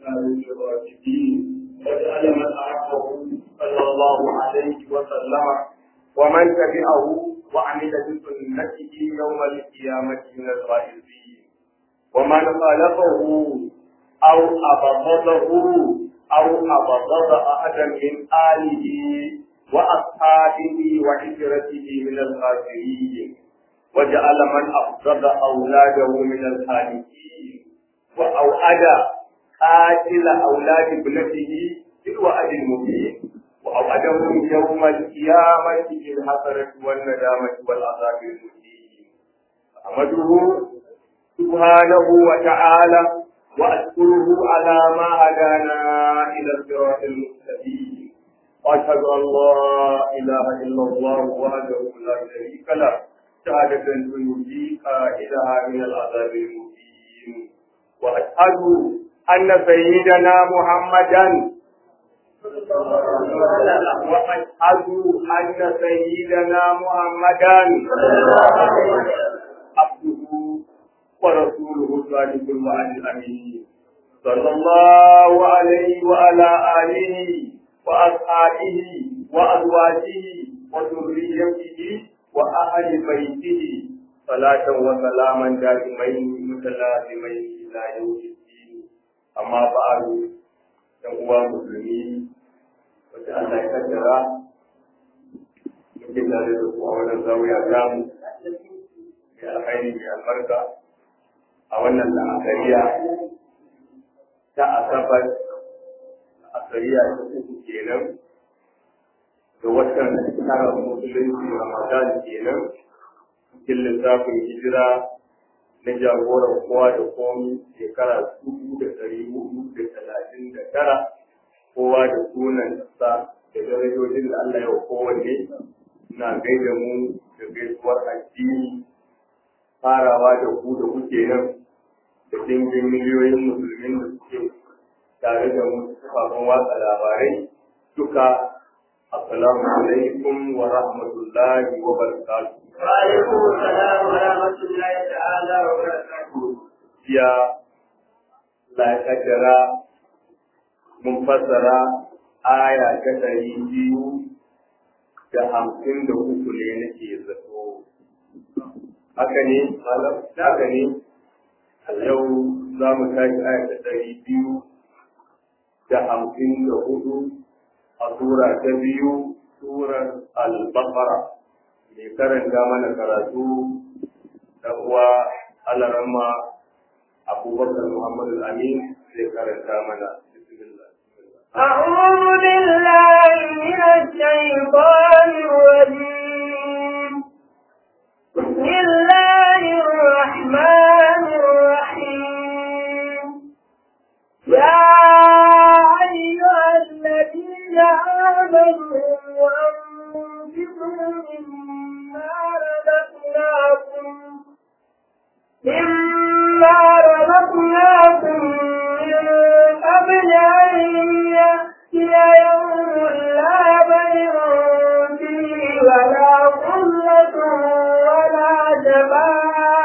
الإسلام الراشدين واجعل من أحبه صلى الله عليه وسلم ومن تبعه وعمل بسنته يوم القيامة من الغائبين ومن خالفه أو أبغضه أو أبغض أحدا من آله وأصحابه وعشرته من الخاسرين وجعل من أفضل أولاده من الخالقين وأوعد قاتل أولاد ابنته بالوعد المبين وأوعدهم يوم القيامة بالحسرة والندامة والعذاب المهين أحمده سبحانه وتعالى وأشكره على ما هدانا إلى الصراط المستقيم وأشهد أن لا إله إلا الله وحده لا شريك له شهادة تنجي قائلها من العذاب المبين وأشهد أن سيدنا محمدا وأشهد أن سيدنا محمدا عبده ورسوله الصادق الوعد الأمين صلى الله عليه وعلى آله وأصحابه وأزواجه وذريته وأهل بيته صلاة وسلاما دائمين متلازمين إلى يوم الدين أما بعد يقوى مسلمين وجعل كثرة muke tare da su a wannan zawiya tamu mai alkhairi mai albarka a wannan la'akariya ta asabar la'akariya ta uku kenan da watan tara musulunci ramadan kenan cikin lissafin hijira na jagoran kowa da komi shekara dubu da ɗari hudu da talatin da tara kowa da sunan sa da darajojin da Allah ya wa kowanne na gaida mu da gaisuwar addini farawa da ku da kuke nan da dingin miliyoyin musulmin da suke tare da mu kafin watsa labarai duka assalamu alaikum wa rahmatullahi wa barakatuh وعليكم السلام ورحمة الله تعالى وبركاته. يا لا كجرا منفسرة آية كتري biyu da hamsin da uku ne nake zato haka ne malam haka ne yau za mu tashi aya ta ɗari biyu da hamsin da hudu a sura ta biyu surar al-baqara mai karanta mana karatu da uwa alarama abubakar muhammad amin zai karanta mana bismillah أعوذ بالله من الشيطان الرجيم بسم الله الرحمن الرحيم يا أيها الذين آمنوا أنفقوا مما رزقناكم مما رزقناكم من قبل أن يأتي يوم لا بيع فيه ولا خلة ولا جماعة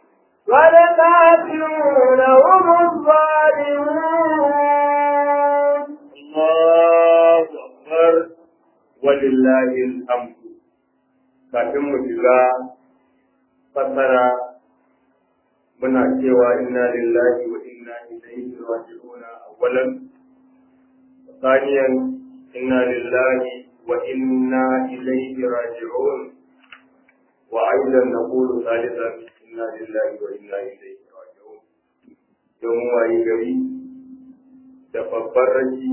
والكافرون هم الظالمون الله أكبر ولله الحمد kafin mu shiga fassara muna cewa inna lillahi wa inna ilaihi raji'un awwalan ثانيا inna lillahi wa inna ilaihi raji'un وأيضا نقول ثالثا إنا لله وإنا إليه راجعون يوم wayi gari da babbar rashi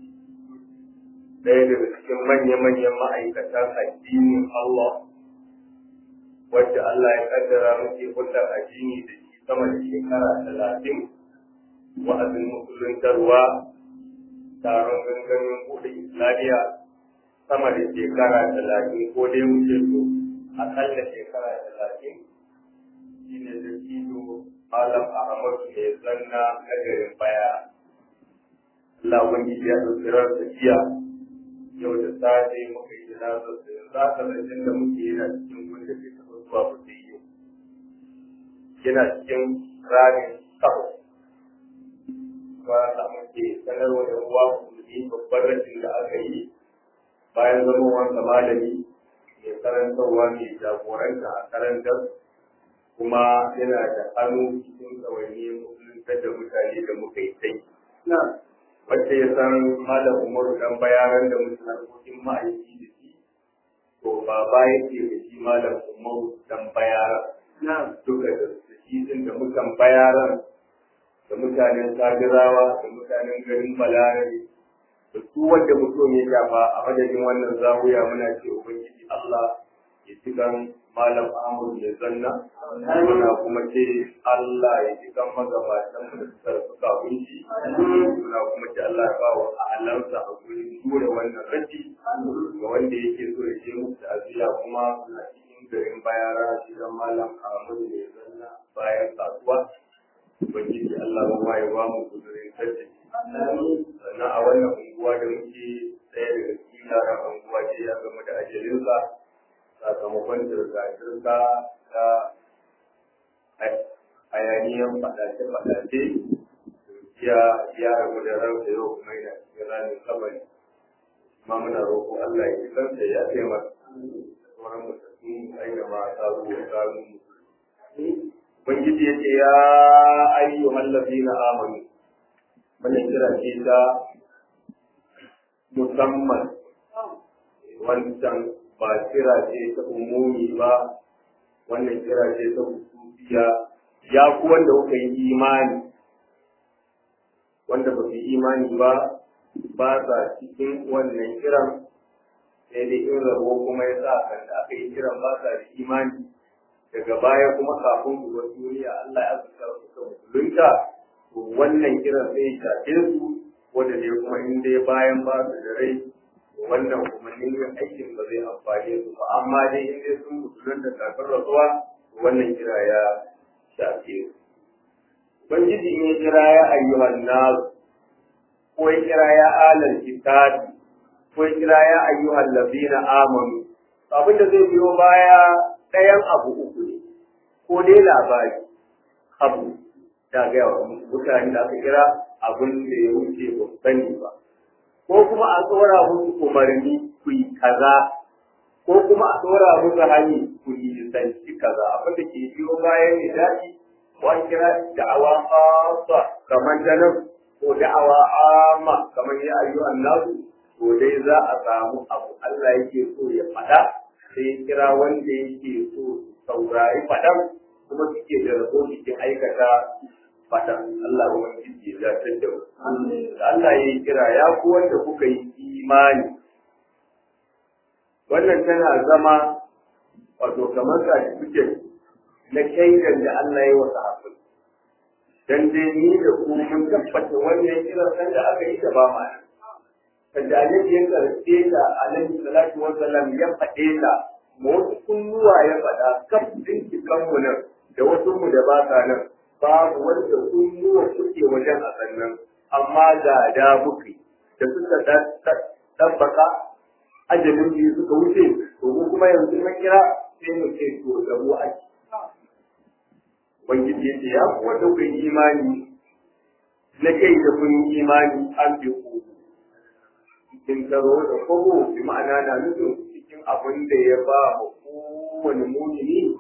ɗaya daga cikin manya-manyan ma'aikatan addinin Allah wacce Allah ya kaddara muke hulɗar addini da shi sama da shekara talatin wa'azin musuluntarwa taron gangamin buɗe islamiyya sama da shekara talatin ko dai muke so akalla shekara talatin shi ne da kido malam ahmadu mai zanna na garin baya Allah wani ya ɗauki ransa jiya yau da safe muka yi jinazar da yanzu haka zancen da muke yana cikin wanda bai taɓa zuwa ba sai yau yana cikin ramin kafa ba a muke sanarwa da uwa musulmi babban rashin da aka yi bayan zamowar malami mai karantarwa mai jagoranta a karantar kuma yana da hannu cikin tsawaini musulunta da mutane da muka yi sai. Wacce ya san malam Umaru dan bayaran da mutum harkokin ma'aiki da shi, to baba yake da shi malam Umaru dan bayaran. Duka da shi din da mutan bayaran da mutanen Sabirawa da mutanen garin Balarabe da su wanda mutum ya shafa a madadin wannan zawiya muna ce Ubangiji Allah ya ci kan Malam Ahmad ya zanna muna kuma ce Allah ya ji kan magabatan da suka rasu kafin shi muna kuma ce Allah ya ba wa alansa a gurin jure wannan rashi ga wanda yake so ya je musu ta'aziyya kuma a cikin garin bayara shi dan Malam Ahmad ya zanna bayan kasuwa Ubangiji Allah ba ma ya ba mu gudurin sarki sannan a wannan unguwa da muke ɗaya daga cikin yaran unguwa ce ya gama da ajalinsa sakamakon zirga-zirga ta hayaniyan faɗace-faɗace ya ya rabu da ransa yau kuma yana cikin ranar kabari kuma muna roƙo Allah ya kansa ya taimaka sauran musulmi aina ma ta zuwa tsarin musulmi Ubangiji ya ce ya ayyuhan ladina amanu wannan kira ce ta musamman wancan ba kira ce ta umumi ba wannan kira ce ta hususiya ya ku wanda kuka yi imani wanda ba su yi imani ba ba sa cikin wannan kiran sai dai in rabo kuma ya sa kan da aka yi kiran ba sa da imani daga baya kuma kafin su wasu duniya Allah ya zuka suka musulunta to wannan kiran sai ya shafe su wanda ne kuma in dai bayan ba su da rai wannan kuma yin aikin ba zai amfane su ba amma dai in dai sun musulunta kafin rasuwa wannan kira ya shafe su Ubangiji ne kira ya ayyuhan nasu ko ya kira ya alal kitabi ko ya kira ya ayyuhan labina amanu abin da zai biyo baya ɗayan abu uku ne ko dai labari abu ta gaya wa mutane da aka kira abin da ya wuce ba su sani ba ko kuma a tsora musu umarni ku yi kaza ko kuma a tsora musu hani ku yi zanci kaza abin da ke biyo bayan ne daɗi ko an kira da'awa khassa kamar da nan ko da'awa amma kamar ya ayyuhan nasu to dai za a samu abu Allah yake so ya faɗa sai ya kira wanda yake so saurari faɗan kuma suke da rabo cikin aikata faɗan Allah ba wani ya zartar da mu Allah ya yi kira ya ku wanda kuka yi imani wannan tana zama wato kamar certificate na shaidan da Allah ya wasa hafi dan dai ni da ku mun tabbata wannan kiran san da aka yi da ba ma sanda annabi ya karfe ta alaihi salatu wa sallam ya faɗe ta ma wasu kunnuwa ya faɗa kaf din kanmu nan da wasu mu da ba sa nan babu wanda kunnuwa suke wajen a sannan amma da da muke da suka tabbaka ajalin biyu suka wuce to mu kuma yanzu mun kira sai mu ce to da mu ake Ubangiji ya ce ya kuwa ɗaukar imani na kai da kun imani an fi ku cikin taro da kogo bi ma'ana na nufin cikin abin da ya ba ma kowane mumini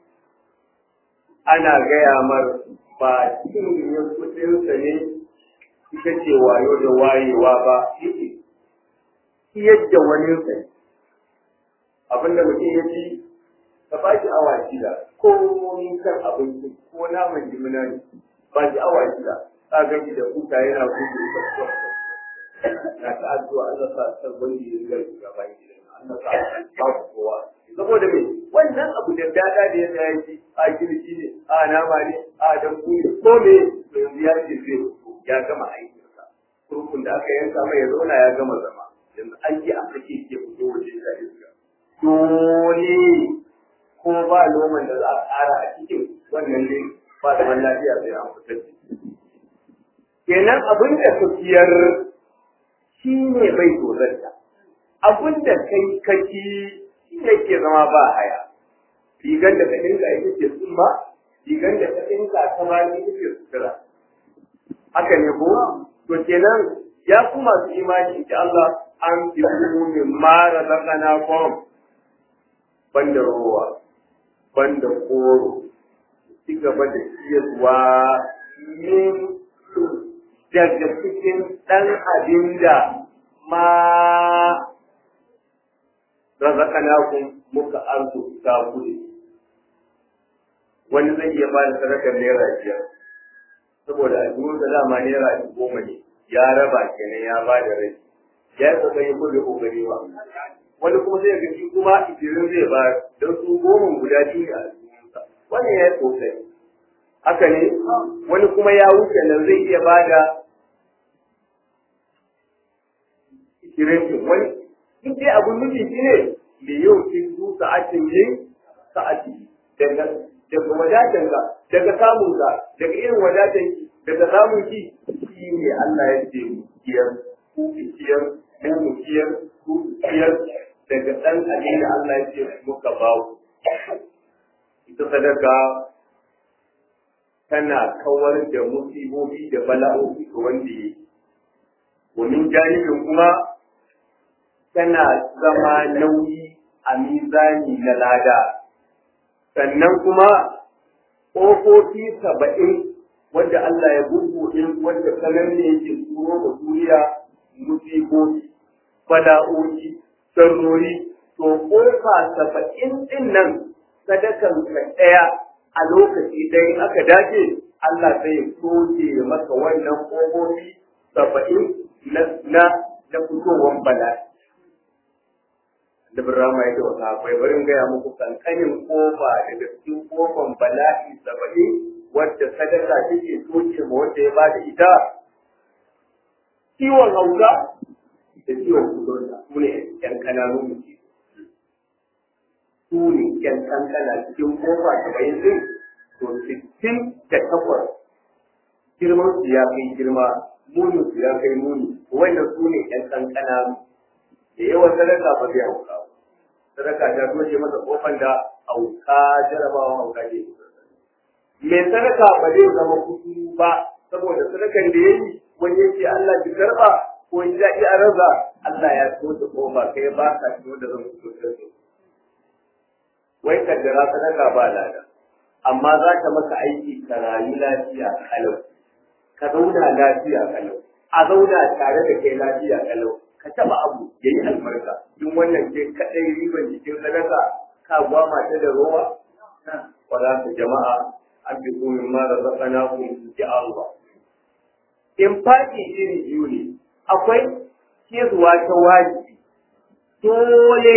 ana gaya mar ba cikin ya kudinsa ne ita ce wayo da wayewa ba yake yadda wani sai abinda mutum ya ci ka ba shi awa shida ko kan abinci ko naman jimina ne ba shi awa shida ka ga da kuka yana gudu da na ta addu'a Allah sa ta wanda ya riga shiga bayan gidan Allah sa ba ku kowa saboda me wannan abu da dada da ya tsaya shi a girki ne a nama ne a dambu ne ko me yanzu ya ce zai ya gama aikinsa kurkun da aka yanka mai ya zauna ya gama zama yanzu aiki a kake ke fito waje da iska dole ko ba noman da za a ƙara a cikin wannan ne ba zaman lafiya sai an fitar da kenan abin da tafiyar shi ne bai dozarta abin da kai kaki shi ne ke zama ba haya rigar da ka dinga ita ce tsumma rigar da ka dinga ta ma ita ce sutura haka ne ko to kenan ya ku masu imani in Allah an fi min mara zakana kom banda rowa banda koro ci gaba da ciyarwa min daga cikin ɗan abin da ma razaqnakum muka arzuta ku da wani zai iya bada sadakar naira biyar saboda a duk da dama naira goma ne ya raba kenan ya bada rai ya yi kokari ko bai kokari ba wani kuma zai ga shi kuma ikirin zai ba don su goma guda biyu ne a cikinsa wannan ya yi kokari haka ne wani kuma ya wuce nan zai iya bada ikirin wani duk dai abun nufi shi ne da yau kin su sa'atin yin sa'ati daga daga wadatan ka daga samun ka daga irin wadatan ki daga samun ki shi ne Allah ya ce mu kiyar ku kiyar mu mu kiyar ku kiyar daga dan abin da Allah ya ce muka ba ku ita sadaka tana kawar da musibobi da bala'o'i ga wanda yake Wani janibin kuma tana zama nauyi a mizani na lada, sannan kuma ƙofofi saba'in wanda Allah ya gurguɗe wanda sanar ne yake turo da duniya musibobi, bala'o'i, sarrori, to ƙofa saba'in ɗin nan sadakan ka ɗaya a lokaci ɗaya in aka dace Allah zai soke maka wannan ƙofofi saba'in na na fitowar bala'i. da birama yake wata akwai barin gaya muku kankanin kofa daga cikin kofan bala'i saba'in wadda sadaka take soke ma wanda ya bada ita ciwon hauka da ciwon kudurta su ne yan kananun mutu su ne yan kankana cikin kofa saba'in din to sittin da takwas girman su ya kai girma munin su ya kai muni wannan su ne yan kankana da yawan sadaka ba zai hauka sadaka ta toshe masa kofan da hauka jarabawa hauka ke mai sadaka ba zai zama kuɗi ba saboda sadakan da ya yi wani yake Allah ki karɓa ko in ja ki araza Allah ya toshe kofa kai ba ka ciwo da zan fito da su wai kaddara sadaka ba lada amma za ta maka aiki ka rayu lafiya kalau ka zauna lafiya kalau a zauna tare da kai lafiya kalau ka taba abu ya yi albarka in wannan ce kaɗai riban jikin sadaka ka gwama ta da rowa wala ta jama'a an fi komin ma da zakana ku ji Allah in faɗi iri biyu ne akwai kirwa ta wajibi dole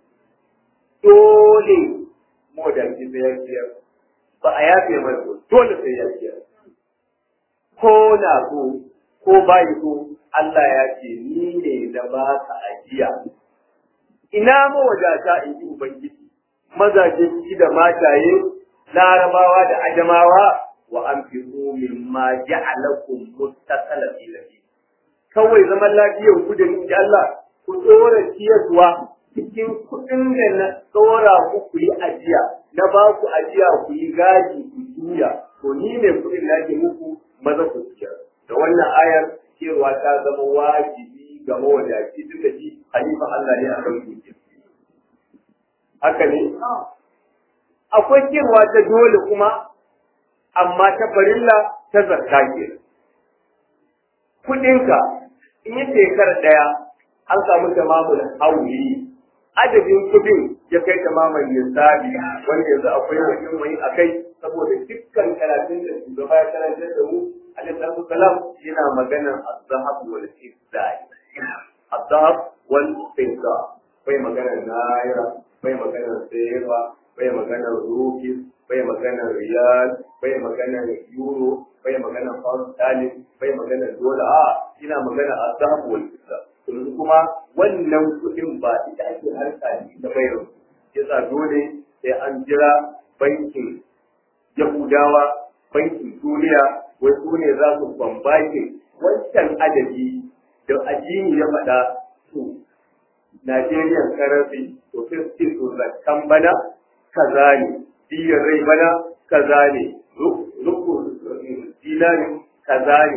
dole mu da ki sai ya ba a yafe mai dole sai ya ciyar ko na so ko bai so Allah ya ce ni ne da ba ka ajiya. Ina mawadata in ji Ubangiji, mazaje shi da mataye, larabawa da ajamawa wa an fi min ma ja'alakum mustaqala fi Kawai zaman lafiyar ku da ni Allah ku tsora ciyarwa cikin kuɗin da na tsora ku ku yi ajiya, na ba ku ajiya ku yi gaji ku juya, to ni ne kuɗin na ke muku maza ku ciyar. Da wannan ayar cewa ta zama wajibi ga mawadaci duk da shi halifan Allah ne a kan dukiya. Haka ne? Akwai cewa ta dole kuma, amma ta farilla ta zarta ke. Kudinka in yi shekara ɗaya an samu tamamin hauli adadin kudin ya kai tamamin lissafi wanda yanzu akwai wajen wani a kai saboda dukkan karatun da shugaba ya karantar da mu alaihi salam yana maganar azhab wal fidda azhab wal fidda bai maganar naira bai maganar sefa bai maganar rufi bai maganar riyal bai maganar euro bai maganar pound sterling bai maganar dola a ina maganar azhab wal fidda yanzu kuma wannan kuɗin ba ita ake harka da bayar yasa dole sai an jira bankin yahudawa bankin duniya wai su ne za su bambake wancan adadi da addini ya faɗa su Nigerian currency to fifty to zakkan bana kaza ne diyar rai bana kaza ne rukun dinari kaza ne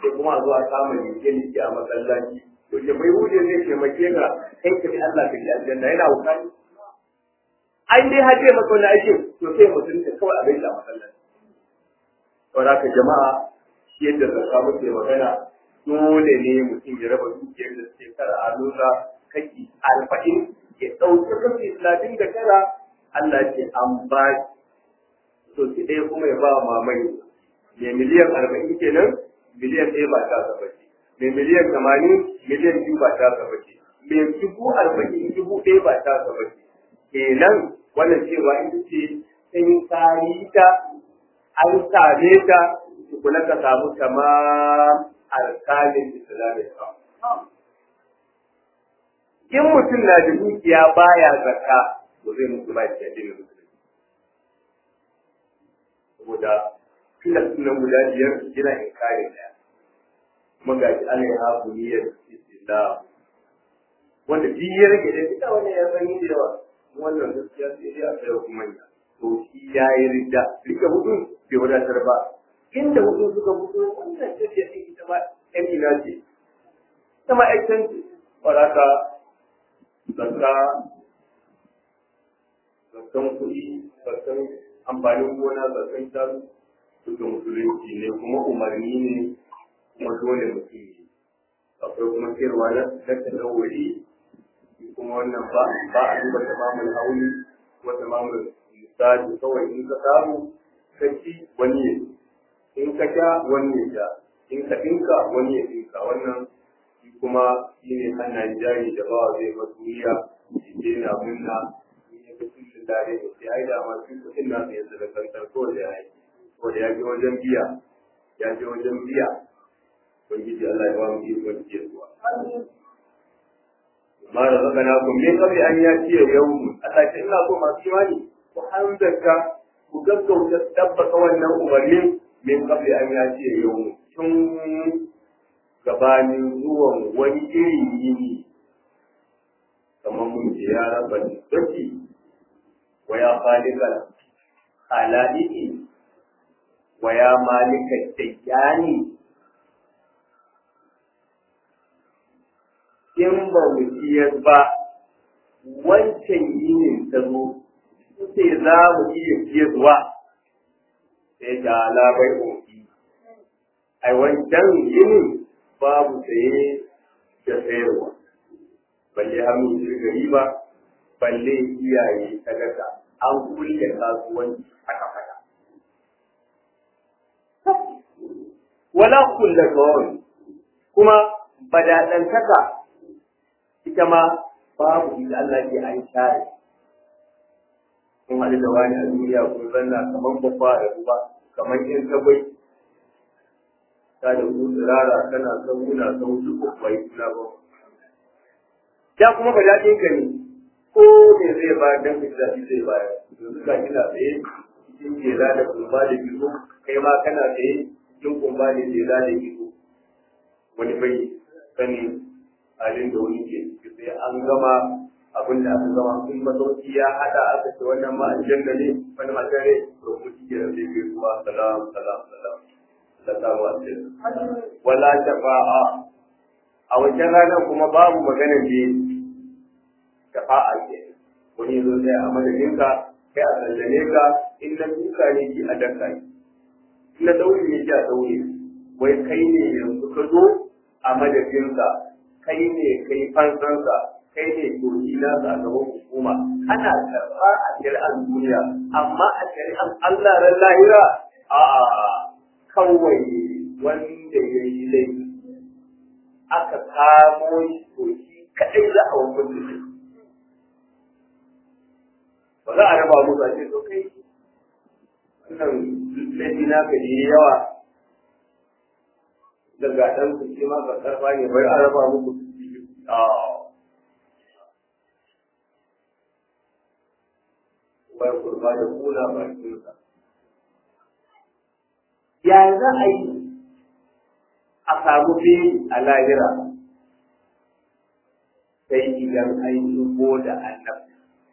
sai kuma a zo a kama leke leke a masallaci to ke bai hude zai taimake ka kai ka bi Allah ka bi aljanna yana wukani an dai haje maka wani aikin to sai mutum ta kawai a bai da masallaci saboda ka jama'a shi yadda zakka muke magana dole ne mutum ya raba dukiyar da suke kara a nuna kaki arba'in ya ɗauki kashi talatin da tara Allah ce an ba to shi ɗaya kuma ya ba wa mamai mai miliyan arba'in kenan miliyan ɗaya ba ta gaba ce mai miliyan tamanin miliyan biyu ba ta gaba ce mai dubu arba'in dubu ɗaya ba ta gaba ce kenan wannan cewa ita ce sai ka yi ta an same ta tukuna ka samu tamam alkalin islamin in mutum na da dukiya baya zakka to zai mutu ba shi addinin musulunci saboda filas nan guda biyar yana in kare daya kuma ga shi Allah ya hafu niyyar islam wanda biyar ke da kita wani ya san yi da yawa wannan gaskiya sai dai a tsaya kuma manya to shi ya yi ridda rike hudu bai wadatar ba inda hudu suka fito wannan tafiya ɗin ita ma ɗan ina ce ita ma ƴan ce waraka zakka zakkan kuɗi zakkan amfanin gona zakkan shanu duka musulunci ne kuma umarni ne kuma dole mutum ne akwai kuma sayarwa na tattalin kuma wannan ba ba a duba tamamin hauli ko tamamin misali kawai in ka samu kaci wani ya in ka sha wani ya sha in ka dinka wani ya dinka wannan shi kuma shi ne hannayen jari da bawa zai ba duniya shi ke na munna in ya ga cikin dare da sai ai da ma shi kuɗin na sai da kantar ko da yayi ko da ya je wajen biya ya je wajen biya ubangiji Allah ya ba mu ikon ciyarwa ma da zaka na ku me kabi an ya ciye yau Allah ya ina so masu imani ku hanzarta ku gaggauta tabbata wannan umarnin min kabli an ya ce yau tun gabanin zuwan wani irin yini kamar mun ce ya raba nisbati wa ya falikal halaiki wa ya malika dayyani in ba mu ciyar ba wancan yinin ta zo sai za mu iya ciyarwa sai da labai ofi ai wancan yinin babu saye da sayarwa balle hannu shirga riba balle iyaye sadaka an kulle kasuwanci haka fata wala kulle kawai kuma badaɗantaka ita ma babu ita Allah ke an share kun haɗu da wani a duniya kun zanna kamar babba da ruwa kamar in kawai ta da ku tsirara kana son muna son duk bai kula ba da kuma ba daɗin ka ne ko ne zai ba dan ka da zai ba yanzu ka kina tsaye cikin jela da kumba da gizo kai ma kana tsaye cikin kumba da jela da gizo wani bai sani halin da wani ke ciki sai an gama abin da aka gama in masauki ya hada aka ce wannan ma aljanna ne wani matare to mu cike da zai kai kuma salam salam salam da samu aljanna wala shafa'a a wajen ranar kuma babu magana ne shafa'a ke wani zo sai a madadinka kai a sallame ka in na duka ne ki a danka ki in na daure ne ki a daure wai kai ne yanzu ka zo a madadinsa kai ne kai fansansa kai ne doki na a gaban hukuma ana karɓa a shari'ar duniya amma a shari'ar Allah ran lahira a kawai wanda ya yi laifi aka kamo shi to shi kaɗai za a hukunta shi ba za a raba musu a ce to kai wannan laifi na ka yi yawa daga ɗan su ce ma ka karɓa ne bai a raba muku a bai kurba da kula bakinsa. Ya za a yi a samu beli a lahira sai idan an shigo da annabta.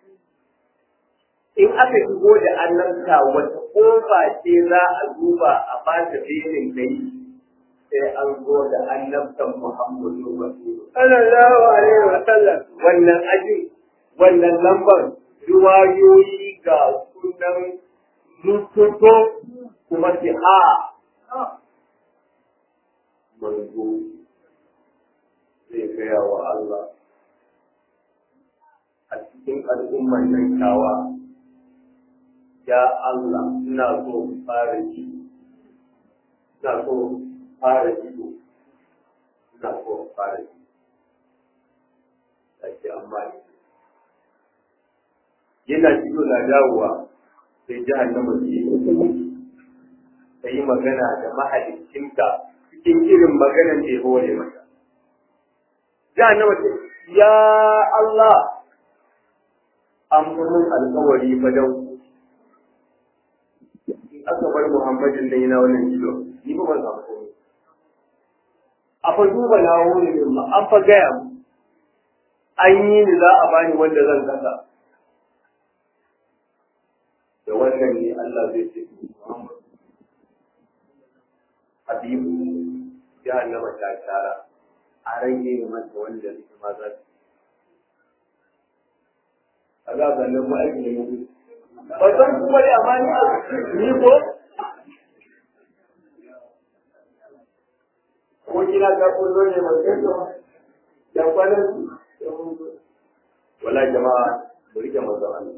In aka shigo da annabta wata ƙofa ce za a duba a ba ta belin kai sai an zo da annabtan Muhammadu Rasulu. sallallahu alaihi wa sallam Wannan ajin, wannan lambar riwayoyi ga sunan rututo kuma fi ha. Manzo zai gaya wa Allah a cikin al'umman nan tawa, ya Allah, ina so in fara ji, ina so in fara ido, ina so in fara ji. Ake amma yana ido na dawowa sai jahannama ce ta yi magana da mahalicinta cikin irin maganan da ya hore mata. Jahannama ce, Ya Allah, an mun alkawari fa dan in aka bar Muhammadin nan yana wannan ido, ni ba ban samu komai. A fa duba na wuri ne ma an fa gaya mu. An yi ni za a bani wanda zan kasa. Da wannan ne Allah zai ce Muhammad. Habibu jahannama ta tara a rage masa wanda zai ma za su a za ga nan ma'aiki ne mutu. Ba san kuma da amma ni a ni ko? Ko kina ga kullo ne ba sai to da kwanan wala jama'a mu rike manzo Allah.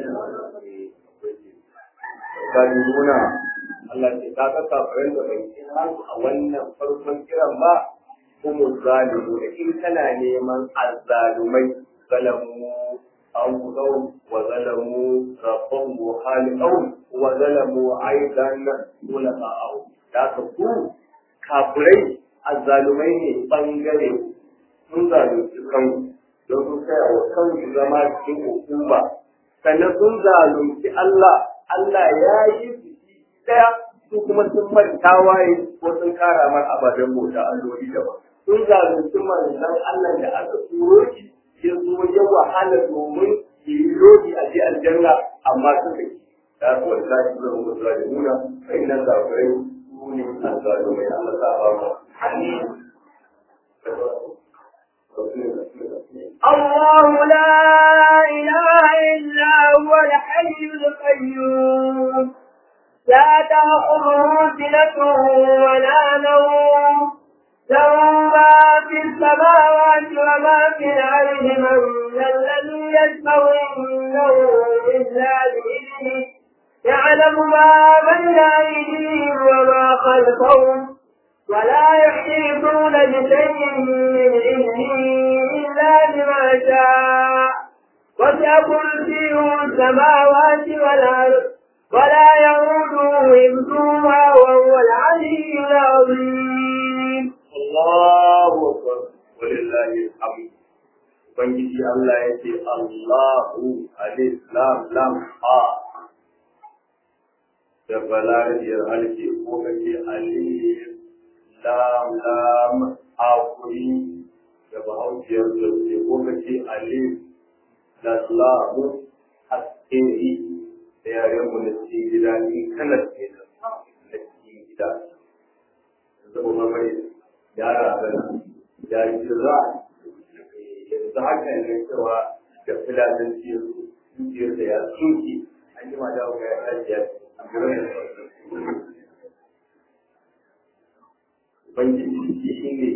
Ka ji nuna Allah ce ka ka kafirin da bai kira su a wannan farkon kiran ba kuma zalimu da in kana neman azzalumai zalamu أنفسهم وظلموا ربهم وخالقهم وظلموا أيضا خلقاءهم da ka ku kafirai azzalumai ne bangare sun zalunci kanku don sun kai wa kansu zama cikin hukuma sannan sun zalunci Allah Allah ya yi biki daya su kuma sun manta waye ko sun kara mar ababen bauta alloli daban sun zalunci manzon Allah da aka turo shi ya zo ya wahala domin ya yi lodi a ji aljanna amma suka yi da su wani zafi zai mu zuwa da nuna kai nan zafirai su ne an zaɓi mai Allah ta ba mu الله لا إله إلا هو الحي القيوم لا تأخذه سنة ولا نوم له ما في السماوات وما في الأرض من ذا الذي يشفع عنده إلا بإذنه يعلم ما بين أيديهم وما خلفهم ولا يحيطون بشيء من علمه إلا بما شاء وسع كرسيه السماوات والأرض ولا يعوده حفظهما وهو العلي العظيم Allahu akbar walillahi alhamd Ubangiji Allah ya ce Allahu alif lam lam ha da balariyar halke ko kace alif lam lam ha kuri da bahausiyar zurfi ko kace alif da lam haskeri da yaren mu na cikin gida ni kanar ke da na cikin gida zama mamari yara gana ya yi za yanzu haka ne cewa da filatin ciyar da ya tsinki an yi mata ga ya tashi ya Ubangiji shi ne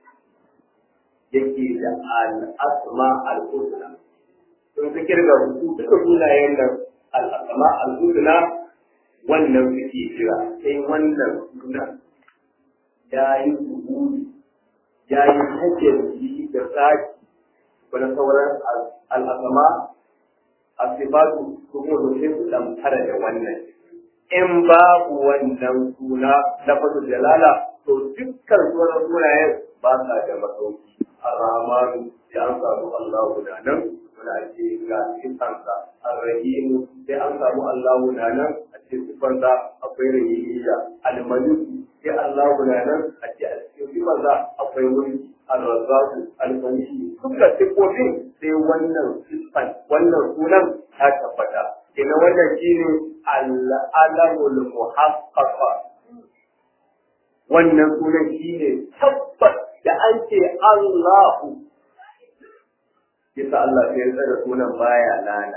yake da al'asma al'udna. Sun fi kirga su duka sunayen nan al'asma al'udna wannan suke kira sai wannan sunan ya yi zuhuri ya yi hajjaji da tsaki wani sauran al'asama a sifatu su kuma sai su damfara da wannan in babu wannan suna na fasu jalala to dukkan sauran sunayen ba sa da masauki a ramanu sai an samu Allah guda nan muna ce ga sifansa a rahimu sai an samu Allah guda nan a cikin sifansa akwai rahimiyya almaliku sai Allah guda nan a ce a cikin sifansa akwai mulki al-razzaku al-ghani duka sifofin sai wannan sifan wannan sunan ta tabbata ina wannan shine al-alamul muhaqqaqa wannan sunan shi ne tabbas da an ce Allahu yasa Allah sai ya tsara sunan baya lana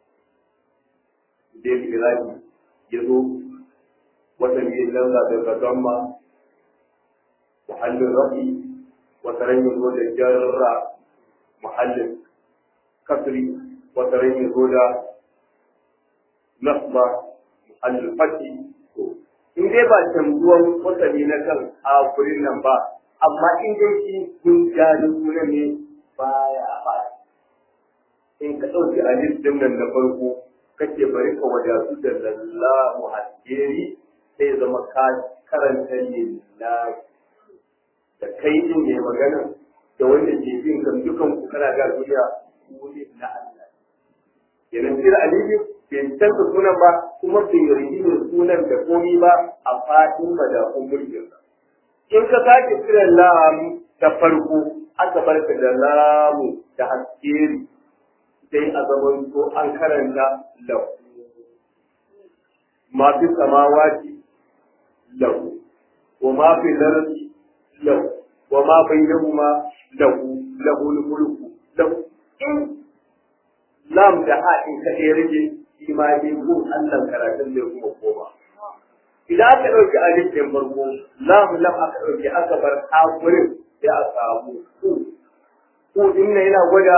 da Ibrahim ya zo wata ne lalla da gadamma muhallin rafi wata ran ya zo da jarra muhallin kasri wata ran ya zo da nasba muhallin fati in dai ba canzuwan wasali na kan hakurin nan ba amma in dai shi kun gani sunan ne baya ba in ka ɗauki alif din nan na farko kake bari ka wadatu da lallahu haskeri sai zama ka karanta lillahi da kai din ne magana da wanda ke bin kan dukan ku kana ga duniya ku ne na Allah kenan sir alifi bai canza sunan ba kuma bai rigi sunan da komi ba a fadin madafun mulkin sa in ka sake kiran lam ta farko aka barka da lamu da haskeri sai a zaman to an karanta lahu ma fi samawati lahu wa ma fi lardi lahu wa ma bainahuma lahu lahu mulku lahu in lam da ha in ka ɗaya rage shi ma dai gun Allah karatun zai kuma koma idan aka ɗauki alif ɗin farko lam lam aka ɗauki aka bar hakurin sai a samu ku ku din nan yana gwada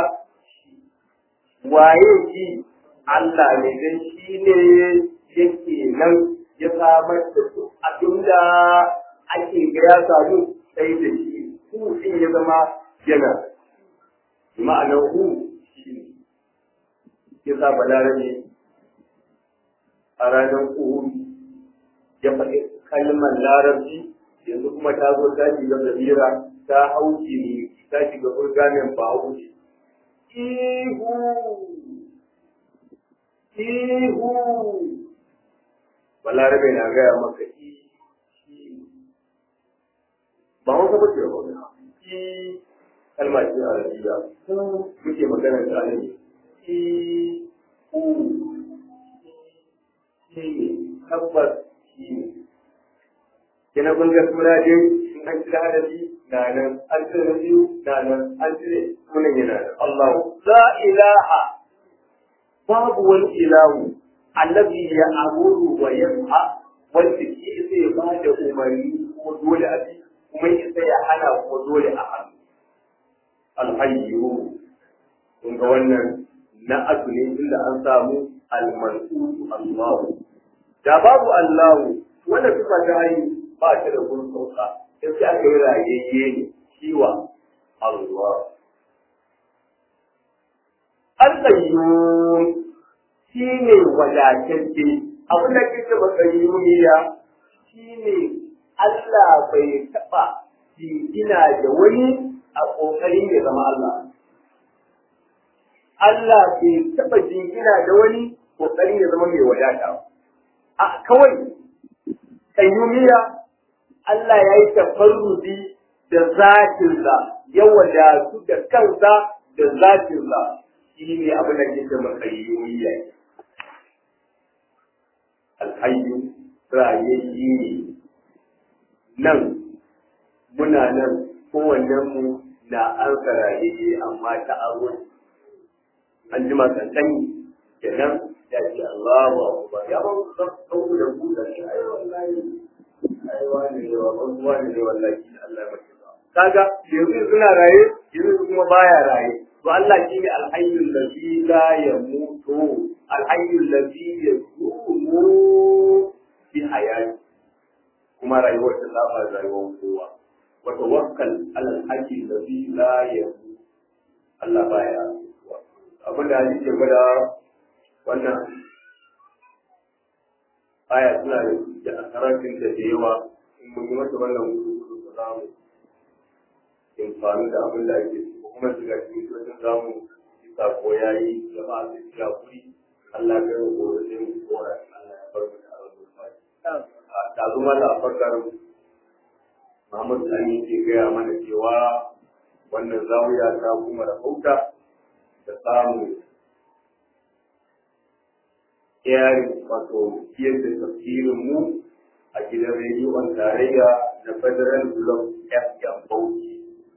waye shi Allah ne dan shi ne yake nan ya samar da su abinda ake ga ya samu sai da shi ku din ya zama yana ma'anar hu shi ne ya sa balarabe a ranar uhud ya faɗi kalmar larabci yanzu kuma ta zo ta shiga zabira ta hauki ne ta shiga burgamen ba hauki ihu ihu balarabe na gaya maka ba hausa ba ce ba i kalma ce a rabiya muke magana da ne ihu shi ne tabbas shi ne kina kun ga suna dai in an cire hadafi na nan an cire biyu na nan an cire sunan yana nan Allah la ilaha babu wani ilahu annabi ya amuru wa yasha wanda ke sai ya bada umarni ko dole a bi kuma ya sai ya hana ko dole a hannu alhayyu kun ga wannan na asu ne inda an samu almansu Allah da babu Allah wanda suka ta yi ba ta da gun sauka in sai aka yi rayayye ne shiwa Allah Al-Qayyum shi ne wadatacce abin da ke taɓa qayyumiya shi ne Allah bai taɓa jingina da wani a ƙoƙarin ya zama Allah. Allah bai taɓa jingina da wani ƙoƙarin ya zama mai wadata. A kawai qayyumiya Allah ya yi tafarrudi da zatinsa ya wadatu da kansa da zatinsa shi ne abin da ke zama qayyumiya. Alhayyu rayayye ne nan muna nan kowannenmu na an rayayye amma ta aro an jima kan sani kenan ya ce Allahu akbar ya ba ku sauku da ku da shi ai wallahi ai wani ne wa wani ne wallahi Allah ya mace kaga yanzu suna raye yanzu kuma baya raye to Allah shine alhayyul ladhi la yamutu alhayyul ladhi yaqumu fi hayati kuma rayuwar ta saba rayuwar kowa wa tawakkal ala alhayy ladhi la yamutu Allah baya abin da ake gwada wannan aya suna da asarakin da da yawa in mun yi masa wannan gudu da za mu amfani da abin da ake ko kuma shiga cikin wajen za mu yi sako ya yi jama'a da shiga kuri Allah ya yi gobe sai mu kora Allah ya bar mu da arzikin fadi. Da zuma da farkar Muhammad Sani ke gaya mana cewa wannan zawiya ta kuma rahauta da samun yari wato yadda tafsirin mu a gidan rediyon tarayya na federal block fm bauchi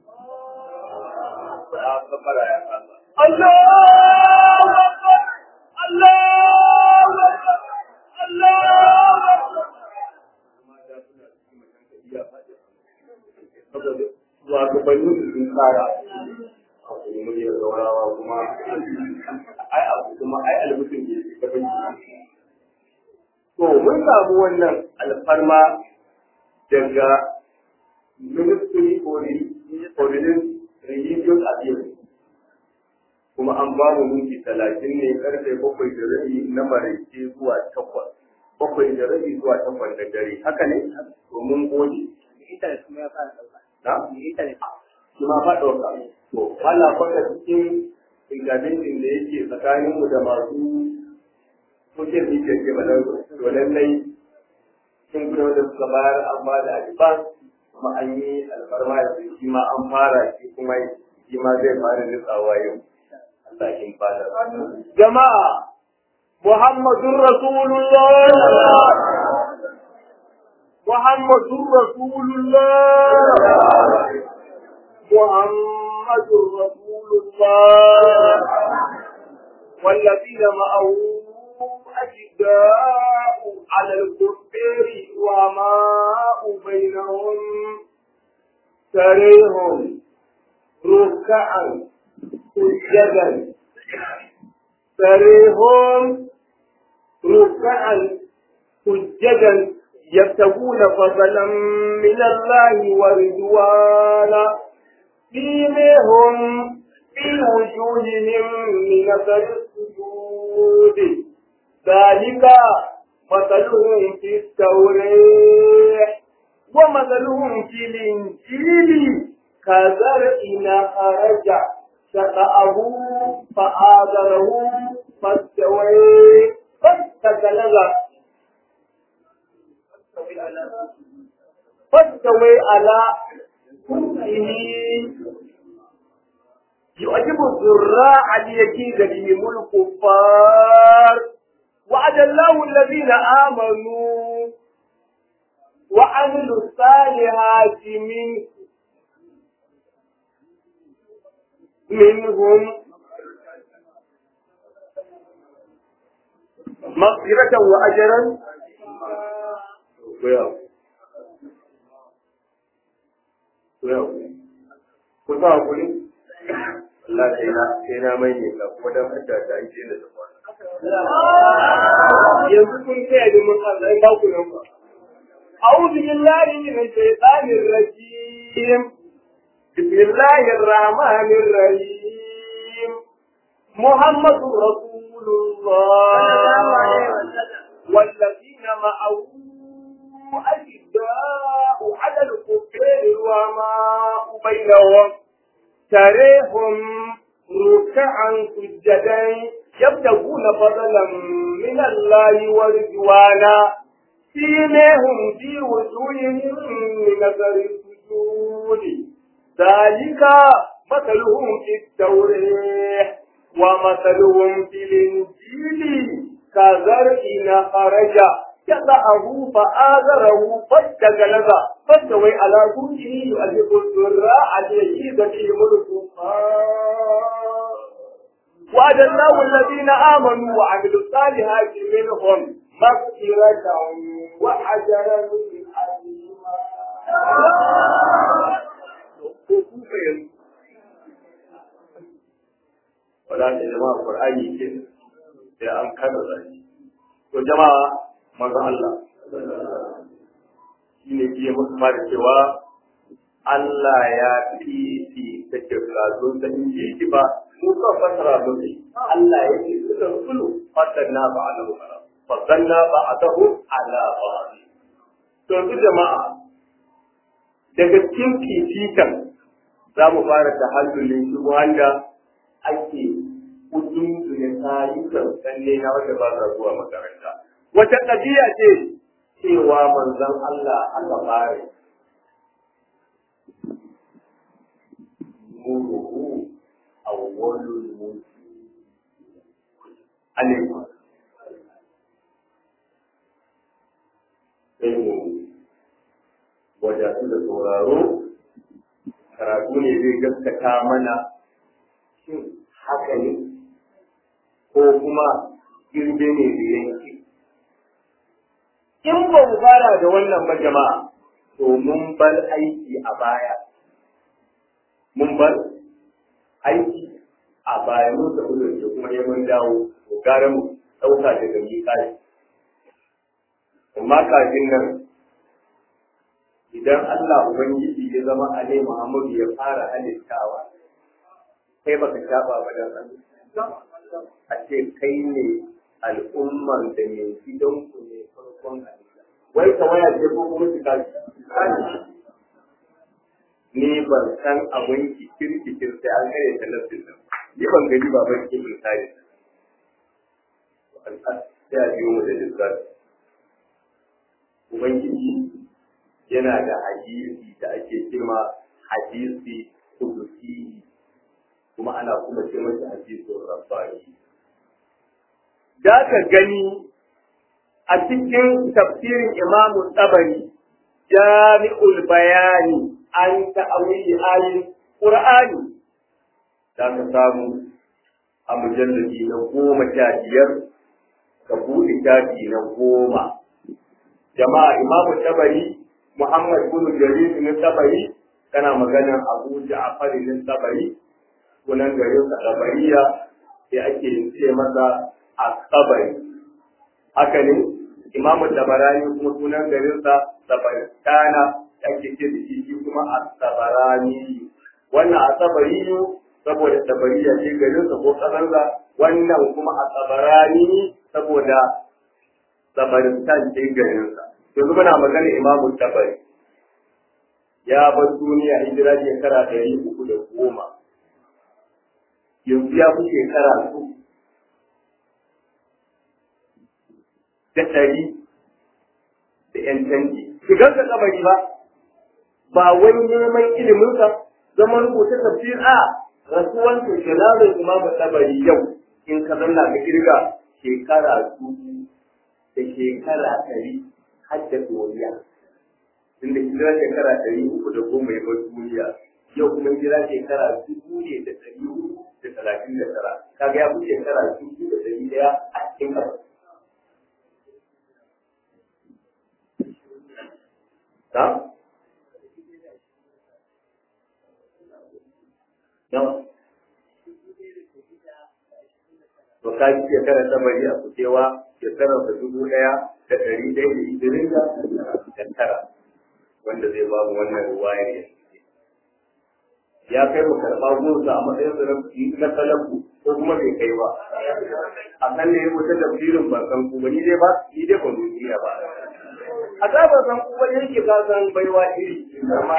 ya kafara ya kasa Allahu Akbar! Allahu Akbar! Allahu Akbar! mata suna cikin macen ka iya faɗi saboda shugabannin su sun tsara a kuma muryar saurawa kuma ai abu kuma ai almutum ne ta banki to mun samu wannan alfarma daga ministry for religious affairs kuma an ba mu minti talatin ne karfe bakwai da rabi na maraice zuwa takwas bakwai da rabi zuwa takwas da dare haka ne to mun gode Internet kuma ya fara ɗauka. na Internet. shi ma fa ɗauka to ana kwata cikin ingabincin da yake tsakanin mu da masu social media ke ba to lallai sun gudu da suka bayar an ba da advance kuma an yi alfarma da shi ma an fara shi kuma shi ma zai fara nutsawa yau Allah shi fada Jama'a, Muhammadun Rasulullah! Muhammadun Rasulullah! Muhammadun Rasulullah! والذين معه أشداء على الكفار وماء بينهم تريهم ركعا سجدا تريهم ركعا سجدا يبتغون فضلا من الله ورضوانا فيمهم في وجوههم من اثر السجود ذلك مثلهم في التوراه ومثلهم في الانجيل كزرع خرج شقاه فآذره فاستوى فاستغلظ فاستوى على كله يعجب الزراع ليكيد بهم الكفار وعد الله الذين آمنوا وعملوا الصالحات منه منهم مغفرة وأجرا Well, well, ku sa hakuri? Allah sai na sai na mai ne ka kuma dan hada da ake da zuwa. yanzu kun kai da mun Allah ba ku nan ba أعوذ بالله من الشيطان الرجيم بسم الله الرحمن الرحيم محمد رسول الله والذين معه أشداء على الكفار وماء بينهم تريهم ركعا سجدا يبتغون فضلا من الله ورضوانا سيماهم في وجوههم من اثر السجود ذلك مثلهم في التوراه ومثلهم في الانجيل كزرع خرج يضعه فآذره فاستغلظ فاستوي على سوقه يؤلف الزراع ليجيز بهم الكفار وعد الله الذين آمنوا وعملوا الصالحات منهم مغفرة وأجرا عظيما Wala da jama'a Qur'ani ke sai an kada zaki. To jama'a manzon Allah shi ne ke musu fara cewa Allah ya fifi ta kirkazo ta inda yake ba mu ka fasara musu Allah ya ce suka sulu fatanna ba ala ba fatanna ba atahu ala ba to su jama'a daga cikin fifikan za mu fara da hallulin shi wanda ake kudin ne tayukan tsalle na wanda ba sa zuwa makaranta wata ƙabiya ce cewa manzon Allah aka fare nuruhu awwalul mulk alaikum sai mu wajen karatu da sauraro karatu ne zai gaskata mana shin haka ne ko kuma girbe ne da yanke in ba mu fara da wannan ba jama'a to mun bar aiki a baya mun bar aiki a baya mun tafi da kuma ne mun dawo to gara mu ɗauka daga miƙari amma kafin nan idan Allah Ubangiji ya zama Ale Muhammadu ya fara halittawa kai baka shafa ba da a ce kai ne al'umman da mai gidanku ne farkon halitta wai ka waya ce ko kuma shiga ni ban san abin kikir kikir sai an kare ta nafsin nan ni ban gani ba ban ki bin tare sai a biyo mu da lissafi ubangiji yana da hadisi da ake cewa hadisi kudusi kuma ana kuma ce masa hadisin rabbani da ka gani a cikin tafsirin imamu tsabari jami'ul bayani an ta'awili ayin qur'ani da ka samu a mujalladi na goma sha biyar ka buɗe shafi na goma jama'a imamu tabari muhammad bin jarir na tabari kana maganar abu ja'far na tabari sunan garin sa tabariya sai ake ce masa asabari haka ne imamu tabarani kuma sunan garin sa tabaristana ake ce da shi kuma asabarani wannan asabari saboda tabariya ce garin sa ko kasarsa wannan kuma asabarani saboda tabaristan ce garin sa yanzu muna magana imamu tabari ya bar duniya hijira shekara ɗari uku da goma yanzu ya fi shekara su da ɗari da ‘yan canji. Shigar ka kabari ba, ba wani neman iliminsa zama rubuta tafsir a rasuwan to jalalar imamu tabari yau in ka zanna ka kirga shekara dubu da shekara ɗari har da duniya. Inda hijira shekara ɗari uku da goma ya bar duniya yau kuma hijira shekara dubu ne da ɗari uku da talatin da tara kaga ya fi shekara dubu da ɗari ɗaya a cikin ƙasa. Ta? Nawa? To ka ji shekara ta bari a kucewa shekarar da dubu ɗaya da ɗari ɗaya da ishirin da tara wanda zai ba mu wannan ruwayar yanzu. ya kai mu karɓa gonsa a matsayin sa na salafu ko kuma bai kai ba a kan ne wata tafsirin ban san ku ba ni dai ba ni dai ban duniya ba a ta ban san ku ba yake ka san baiwa iri amma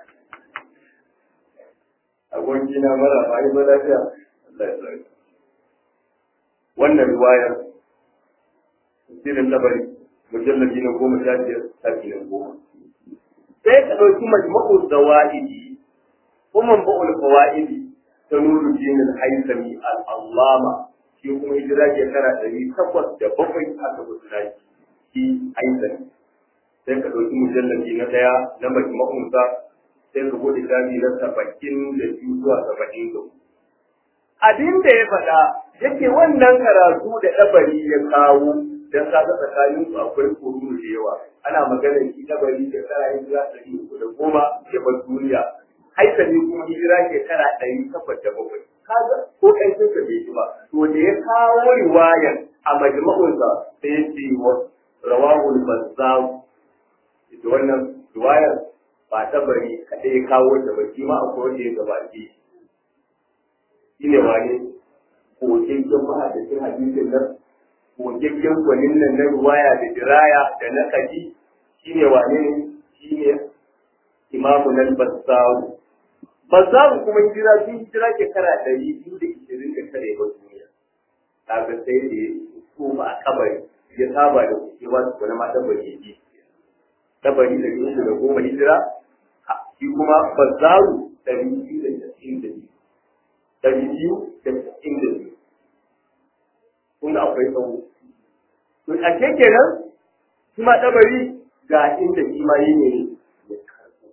aboki na mara ba yi ba lafiya Allah ya tsare wannan riwayar tafsirin labari mujallabi na goma sha biyar tafi na goma sai ka ɗauki majma'ul zawa'idi kuma ba'ul fawaidi ta nuru dinin haisami al'allama shi kuma hijira shekara ɗari takwas da bakwai aka mutu shi haisami sai ka ɗauki mujallabi na ɗaya na majma'unsa sai ka bude shafi na saba'in da biyu zuwa saba'in da abin da ya faɗa yake wannan karatu da ɗabari ya kawo dan kaga tsakanin su akwai kuru da yawa ana magana shi ɗabari shekara hijira ɗari uku da goma ya bar duniya haikali kuma hijira shekara ɗari takwas da bakwai kaga ko kai sun ka bai ba to da ya kawo riwayar a majma'unsa sai ya ce wa rawahul bazzar ita wannan riwayar ba ta bari kaɗai ya kawo ta ba shi ma akwai wanda ya gabace shi ne wane kogaggen mahadacin hadisin nan kogaggen gwanin nan na riwaya da diraya da na kaji shi ne wane shi ne imamu nan bassawu bassawu kuma hijira sun hijira shekara ɗari biyu da ishirin da tare ba duniya kaga sai da ya koma a kabari ya saba da kucewa su wani ma tabari ya ji tabari da biyu da goma hijira shi kuma bassawu ɗari biyu da casa'in da biyu ɗari biyu da casa'in da biyu kun ga akwai tsawo to a kenan shi ma tabari ga inda shi ma yi ne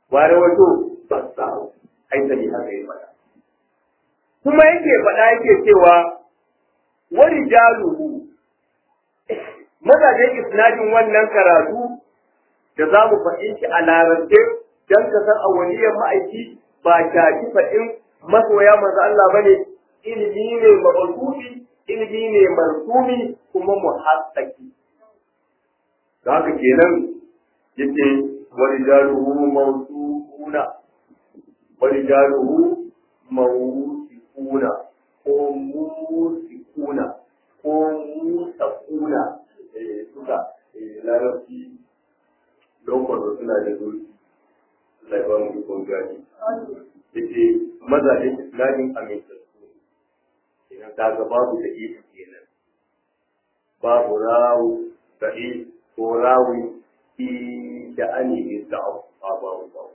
ware wato ba sa haitali haka yi faɗa kuma yake faɗa yake cewa wani jaluhu mazajen isnadin wannan karatu da za mu faɗin shi a larabce don ka san a waliyar ma'aiki ba shaki faɗin masoya manzo Allah bane ilimi ne mabasufi ilimi ne marsumi kuma muhassaki da haka kenan yace warijaluhu mawsuuna warijaluhu mawsuuna ko musikuna ko musakuna eh suka eh larabci lokacin suna da zuri Allah ya ba mu ikon gani yace mazajen islamin amintattu idan kaga babu da ita kenan babu rawu sahi ko rawi fi sha'ani da babu babu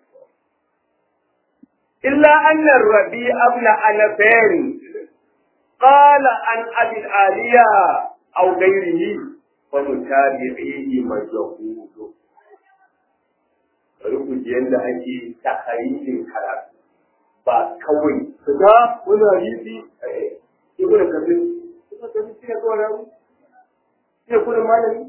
إلا أن الربيع ابن أنفين قال عن أبي العالية أو غيره فمتابعيه مجهول ruku yadda ake takarijin karatu ba kawai su ga wani hadisi ibn kafir ibn kafir shi ne kawai rawu shi ne kudin malami